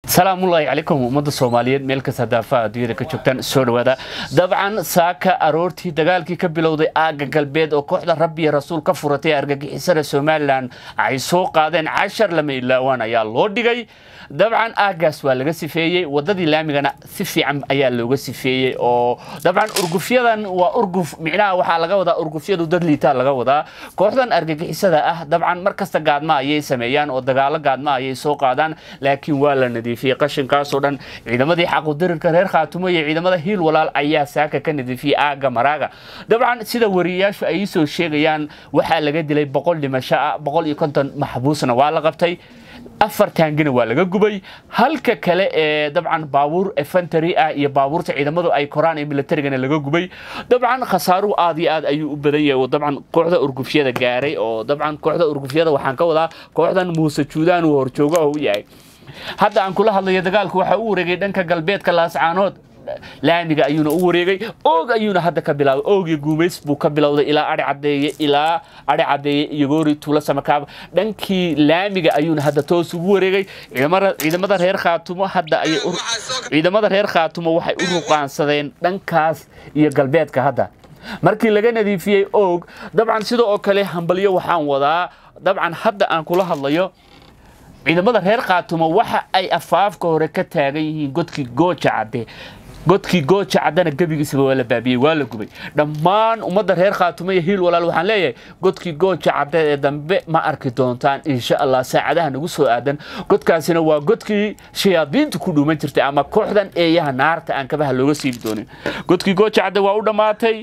salaamullaahi calaykum ummadda soomaaliyeed meel kasta daafaha adduunyada ka joogtaan soo dhawaada dabcan saaka aroortii dagaalkii ka bilowday aagga galbeed oo kooxda rabbi iyo rasuul ka furatay argagixisada somalilan ay soo qaadeen cashar lama ilaawaan ayaa loo dhigay dabcan aaggaas waa laga sifeeyey wadadii laamigana si fiican ayaa looga sifeeyey oo dabcan urgufyadan waa urguf micnaha waxaa laga wadaa urgufyadu dad liitaa laga wadaa kooxdan argagixisada ah dabcan mar kasta gaadma ayay sameeyaan oo dagaalo gaadma ayay soo qaadaan laakiin waa la nadiifiyey qashinkaasoo dhan ciidamadii xaqudirirka reer khaatumo iyo ciidamada hiil walaal ayaa saaka ka nadiifiyey aagga maraaga dabcan sida wariyayaashu ay soo sheegayaan waxaa laga dilay boqol dhimasho ah boqol iyo konton maxbuusna waa la qabtay afar taangina waa laga gubay halka kale ee dabcan baabuur efantary ah iyo baabuurta ciidamadu ay koraan ee militarigana laga gubay dabcan khasaaruhu aad iyo aad ayuu u badan yahay oo dabcan kooxda urgufyada gaaray oo dabcan kooxda urgufyada waxaan ka wadaa kooxdan muuse juudaan uu horjooga u yahay hadda aan kula hadlayo dagaalku waxaa u wareegay dhanka galbeedka laascaanood laamiga ayuuna u wareegay oog ayuuna hadda ka bilaabay oogii guumays buu ka bilowday ilaa ari cadeeye ilaa ari cadeeye iyo goori tuulo samakaaba dhankii laamiga ayuuna hadda toos ugu wareegay ciidamada reer khaatumo hadda ayay ciidamada reer khaatumo waxay u ruqaansadeen dhankaas iyo galbeedka hadda markii laga nadiifiyey oog dabcan sida oo kale hambalyo waxaan wadaa dabcan hadda aan kula hadlayo ciidamada reer khaatumo waxa ay afaafka hore ka taagan yihiin godkii gooja cadde godkii gooja caddana gebigiisaba waa la baabiyey waa la gubay dhammaan ummadda reer khaatumo iyo hiil walaal waxaan leeyahay godkii gooja cadde ee dambe ma arki doontaan insha allah saacadaha nagu soo aadan godkaasina waa godkii shayaadiinta ku dhuuman jirtay ama kooxdan eeyaha naarta aan kabaha looga siibi doonin godkii gooja cadde waa u dhammaatay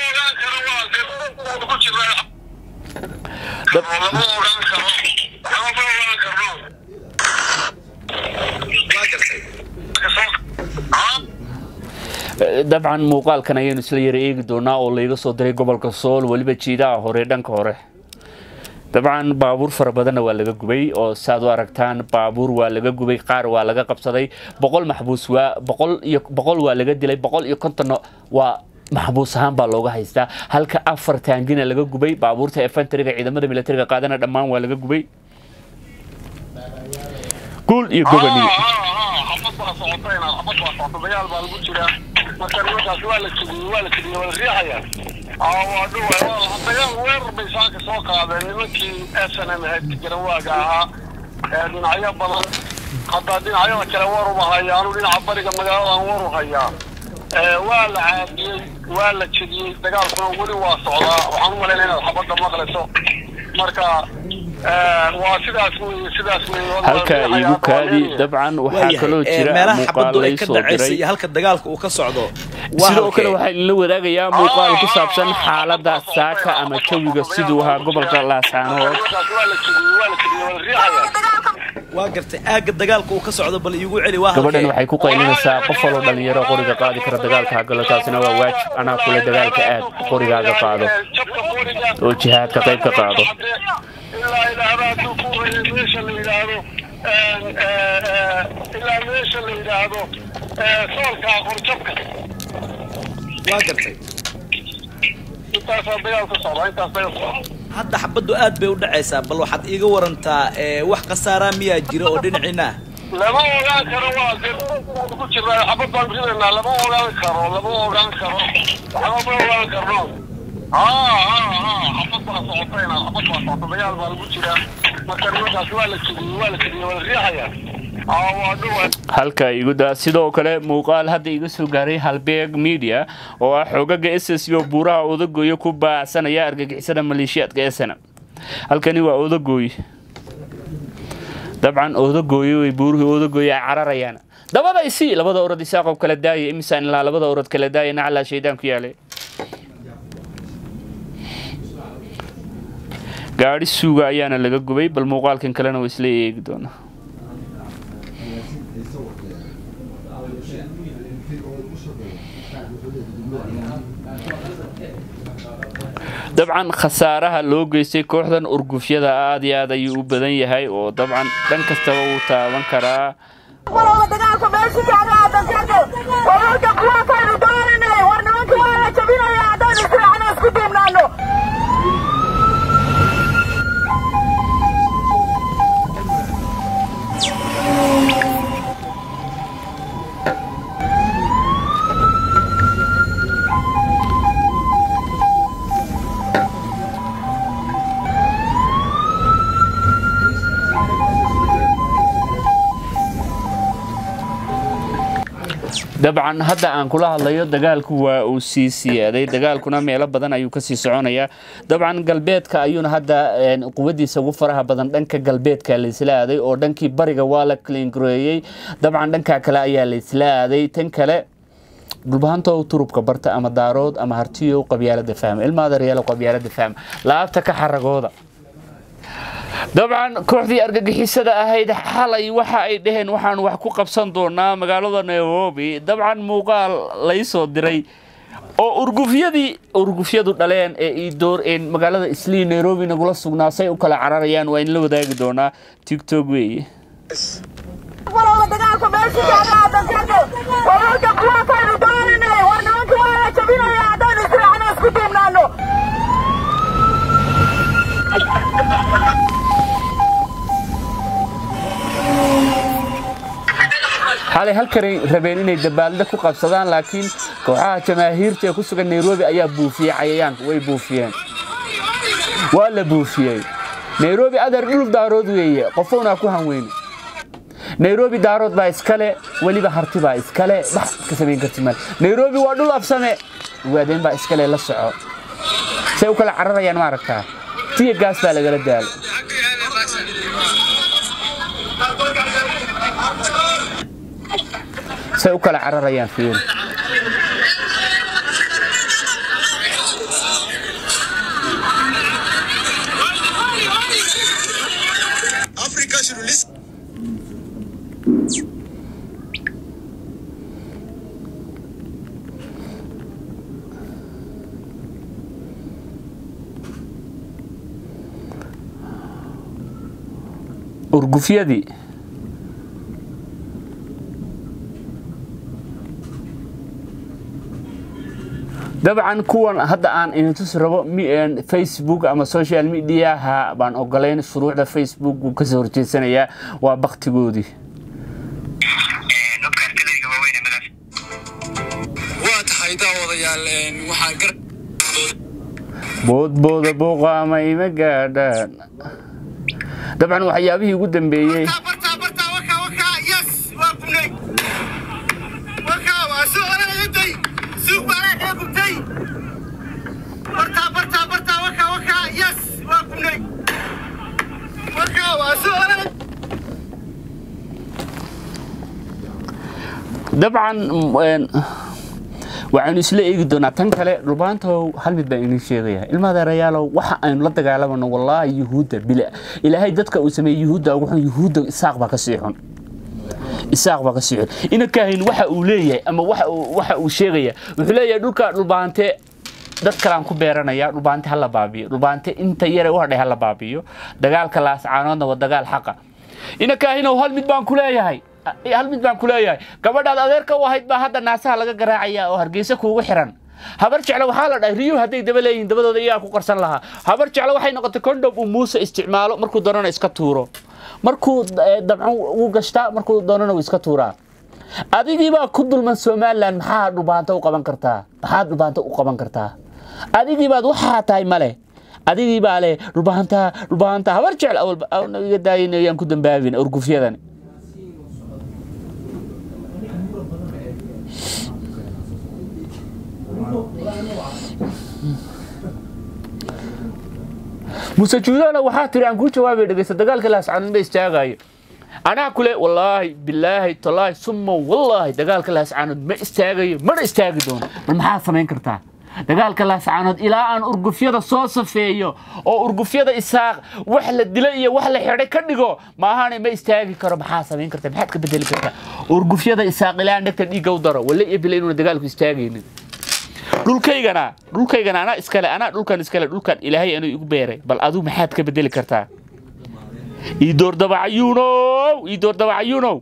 dabcan muuqaalkan ayaynu isla yara eegi doonaa oo layga soo diray gobolka sool weliba jiidaha hore dhanka hore dabcan baabuur fara badanna waa laga gubay oo saaad u aragtaan baabuur waa laga gubay qaar waa laga qabsaday boqol maxbuus waa boqol iyo boqol waa laga dilay boqol iyo kontonna waa maxbuus ahaan baa looga haystaa halka afar taangina laga gubay baabuurta efantariga ciidamada militariga qaadana dhammaan waa laga gubay guul iyo goboniyo dagaal baa lagu jiraa marka nimankaas waa la jebiyey waa la jebiyey waa la riixaya waa dhuwa dagaal weerar bay saaka soo qaadeen nimankii s n m ahayd garawaaga ahaa dhinacyo badan hadda dhinacyada kale waruba hayaa anu dhinaca bariga magaaladan waru hayaa waa la caadiyey waa la jebiyey dagaalkuna weli waa socdaa waxaan u malaynaya inaad xabadda maqlayso marka waa sidaas wey sidaas wey halka igu kaadi dabcan waxaa kaloo jira muuqaal lay soo diray halka dagaalka uu ka socdo sidoo kale waxaa idinla wadaagayaa muuqaal ku saabsan xaaladda saaka ama jawiga siduu ahaa gobolka laasaanood waa gartay aagga dagaalka uu ka socdo bal iigu celi waa gabadhan waxay ku qaylinaysaa qof waloo dhalinyaro qoriga qaadi kara dagaalka hagalo taasina waa waajib anaa kule dagaalka aad qorigaaga qaado oo jihaadka qayb ka qaado ilaa idhaahdo hadduu ku hoyay meesha la yidhaahdo ilaa meesha la yidhaahdo soolka qorjabka waa gartay intaasaa dagaal ka socda intaas dagaal socda hadda xabaddu aad bay u dhacaysaa bal waxaad iiga warantaa wax khasaaraa miyaa jira oo dhinaciina lama ogaan karo waa ku jiraa xabad baan ridaynaa lama ogaan karo lama ogaan karo waxba ma ogaan karno xabad baa socotayna xabad baa socota dagaal baa lagu jiraa marka nimankaas waa la jebiyey waa la jebiyey waa la riixaya halka iguda sidoo kale muuqaal hadda iga soo gaaray halbeeg media oo ah xoogaga s s o buuraha odagoyo ku baacsanaya argagixisada maleeshiyaadka esana halkani waa odagooy dabcan odagooyo way buurihii odagooyo ay cararayaan dabaday si labada orod isaaqob kala daaya imisaan ilaa labada orod kala daaya naclaa shaydaan ku yaalay gaadhi suuga ayaana laga gubay bal muuqaalkan kalena waa isla eegi doonaa dabcan khasaaraha loo geystay kooxdan urgufyada aad iyo aad ayuu u badan yahay oo dabcan dhan kastaba wuu taaban karaa dabcan hadda aan kula hadlayo dagaalku waa uu sii siyaaday dagaalkuna meelo badan ayuu kasii soconayaa dabcan galbeedka ayuuna hadda quwadiisa ugu faraha badan dhanka galbeedka laysla aaday oo dhankii bariga waa la klingareeyey dabcan dhanka kale ayaa laysla aaday tan kale dhulbahantow turubka barta ama daarood ama hartiyow qabyaalada fahma ilmaadareyaalo qabyaalada fahma laabta ka xaragooda dabcan kooxdii argagixisada ahayd xalay waxa ay dhaheen waxaan wax ku qabsan doonaa magaalada nairobi dabcan muuqaal laysoo diray oo urgufyadii urgufyadu dhaleen ee idoor magaalada islii nairobi nagula sugnaa say u kala cararayaan waa in la wadaagi doonaa tigtog weeye walowga dagaalka meeshii taagaadan jirto wararka kuwaakaynu dooninay war nimanka waa la jabinaya haddaynu israacno isku duubnaano xalay halkanay rabeen inay dabaalda ku qabsadaan laakiin kooxaha jamaahiirta ee ku sugan nairobi ayaa buufiyey cayayaanka way buufiyeen waa la buufiyey nairobi adar dhul daarood weeye qofownaa ku hanweyne nairobi daarood baa iskale weliba harti baa iskale wax ka samayn karti mal nairobi waa dhul absame waadeen baa iskale la soco say u kala cararayaan ma aragtaa tiya gaas baa lagala daalo say u kala cararayaan fiir Africa should listen. urgufyadii dabcan kuwan hadda aan idintusi rabo facebook ama social mediaha baan ogolayn shuruucda facebook wuu kasoo horjeesanayaa waa baktigoodii waa tahay daawadayaal waxaan gar boodbooda booqaama ima gaadhaan dabcan waxyaabihii ugu dambeeyey bartaa bartaa wakaa wakaa yes waa gubnay wakaa waa soo oranayatay suuq baanaa kaa gubtay bartaa bartaa bartaa wakaa wakaa yes waa gubnay wakaa waa soo oranay dabcan waxaynu isla eegi doonaa tan kale dhulbaantow hal mid baan idin sheegaya ilmadeerayaalow waxa aynu la dagaalamano wallaahi yuhuudda bila ilaahay dadka uu sameeyey yuhuudda ugu xun yuhuudda isaaq baa ka sii xun isaaq baa ka sii xun inankahayn waxa uu leeyahay ama waxa uu waxa uu sheegaya wuxuu leeyahay dhulka dhulbaante dad kalaan ku beeranaya dhulbaante ha la baabiyo dhulbaante inta yare u hadhay ha la baabiyo dagaalka laascaanoodna waa dagaal xaqa inankahinow hal mid baan ku leeyahay hal mid baan ku leeyahay gabadhaad adeerka u ahayd baa hadda naasaha laga garaacaya oo hargeysa kuugu xiran habar jeclo waxaa la dhahay riyuhu hadday daba leeyihiin dabadooda iyagaa ku qarsan lahaa habar jeclo waxay noqotay condom uu muuse isticmaalo markuu doonana iska tuuro markuu dabcan wuu gashtaa markuu doonana wuu iska tuuraa adigiibaa ku dulman somalilan maxaa dhubaanta u qaban kartaa maxaad dhubaanta u qaban kartaa adigiibaad waxaa tahay male adigiibaa leh dhubaanta dhubaanta habar jecel awalba iga daayin ayaan ku dambaabin urgufyadan muse juudana waxaa tiri aan kuu jawaabay dhegeysta dagaalka laascaanood ma istaagayo anaa kule wallaahi bilaahi tallaahi summa wallaahi dagaalka laascaanood ma istaagayo mana istaagi doono bal maxaad samayn kartaa dagaalka laascaanood ilaa aan urgufyada soo safeeyo oo urgufyada isaaq wax la dila iyo wax la xidhay ka dhigo maahane ma istaagi karo maxaa samayn karta maxaad ka bedeli kartaa urgufyada isaaq ilaa aan dhegta dhiigga u daro walle iyo bila inuuna dagaalku istaagaynin dhulkaygana dhulkaygana anaa iskale anaa dhulkan iskale dhulkan ilaahay anuu igu beeray bal aduu maxaad ka bedeli kartaa iidoor dabacayuunow iidoor dabacayuunow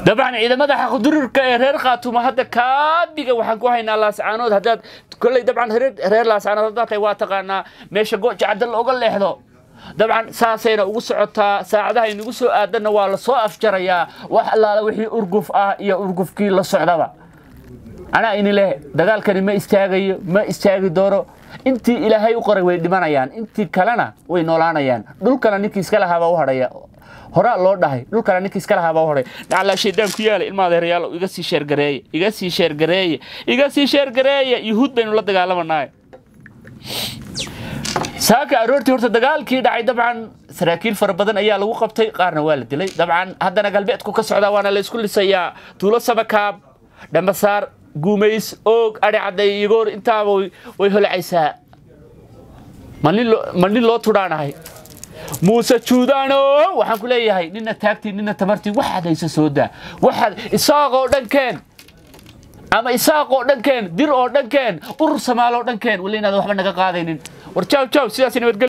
dabcan ciidamada xaqdurirka ee reer khaatuma hadda kaabiga waxaan ku haynaa laascaanood haddaad kolley dabcan reer reer laascaanood haddaad tahay waa taqaanaa meesha gooja cadda looga leexdo dabcan saasayna ugu socotaa saacadaha inagu soo aadanna waa la soo afjarayaa wax allaala wixii urguf ah iyo urgufkii la socdaba anaa ini leh dagaalkani ma istaagayo ma istaagi doono intii ilaahay u qoray way dhimanayaan intii kalena way noolaanayaan dhulkana ninkii iska lahaabaa u hadhaya horaa loo dhahay dhulkana ninkii iska lahaabaa u hadhay dhaclaa shaydaan ku yaala ilma adeerayaal iga sii sheergareeye iga sii sheergareeye iga sii sheergareeye yuhuud baynu la dagaalamanahay saaka aroortii horta dagaalkii dhacay dabcan saraakiil fara badan ayaa lagu qabtay qaarna waa la dilay dabcan haddana galbeedku ka socdaa waana la isku lisayaa tuulo samakaab dhambasaar guumays oog adhi cadday igoor intaaba way- way holcaysaa ma nin loo- ma nin loo tudhaanahay muuse juudaano waxaan ku leeyahay nina taagtii nina tamartii waxaad haysa soo daa waxaad isaaqoo dhankeen ama isaaqoo dhankeen dir oo dhankeen urur samaaloo dhankeen wali inaad waxba naga qaadaynin war jaw jaw sidaas nabadgel